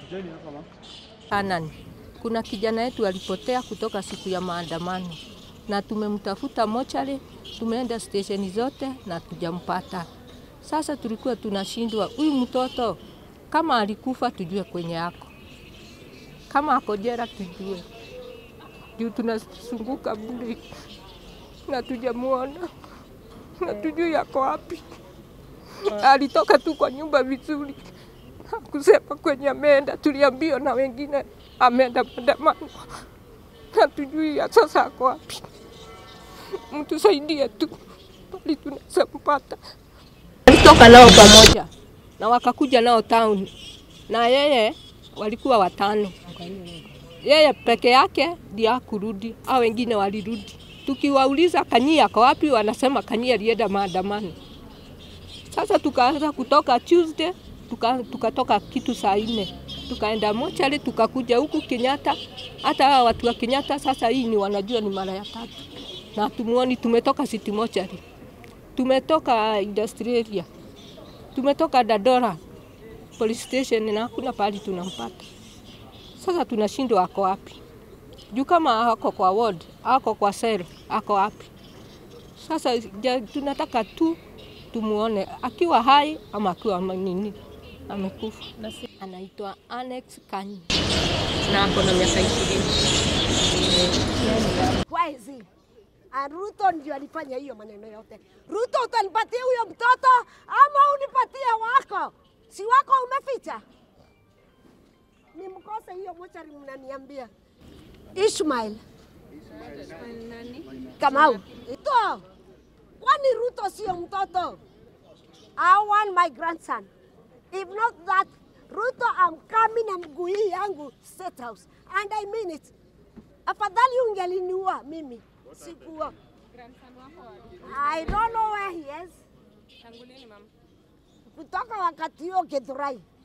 Hanan, kuna kijana yetu alipotea kutoka siku ya maandamano na tumemtafuta mochari, tumeenda stesheni zote na tujampata. Sasa tulikuwa tunashindwa, huyu mtoto kama alikufa tujue kwenye ako, kama ako jela tujue, juu tunasunguka bure na tujamuona na tujui yako wapi. Alitoka tu kwa nyumba vizuri, hakusema kwenye ameenda. Tuliambiwa na wengine ameenda maandamano, hatujui ya sasa ako wapi. Mtusaidie tu pali tunaweza mpata. Alitoka nao pamoja na wakakuja nao town, na yeye walikuwa watano, yeye peke yake ndiye hakurudi, au wengine walirudi. Tukiwauliza Kanyia ako wapi, wanasema Kanyia alienda maandamano. Sasa tukaanza kutoka Tuesday tuka, tukatoka kitu saa nne tukaenda mochari tukakuja huku Kenyatta. Hata hawa watu wa Kenyatta sasa hii ni wanajua ni mara ya tatu, na tumuoni. Tumetoka city mochari, tumetoka industrial, tumetoka Dadora police station na hakuna pahali tunampata. Sasa tunashindwa ako wapi, juu kama ako kwa ward, ako kwa cell, ako wapi? Sasa ja, tunataka tu tumuone akiwa hai ama akiwa nini amekufa. Anaitwa Annex Kanyi na ako na miaka ishirini. Wezi. Ruto ndio alifanya hiyo maneno yote. Ruto, utanipatia huyo mtoto ama unipatie wako? Si wako umeficha? Nimkose hiyo mochari, mnaniambia Ishmael Kamau. Ruto, kwani Ruto sio mtoto? I want my grandson. If not that, Ruto, I'm coming na mguu hii yangu State House. And I mean it. Afadhali ungeliniua mimi. Sikuwa. I don't know where he is. Kutoka wakati huo Githurai.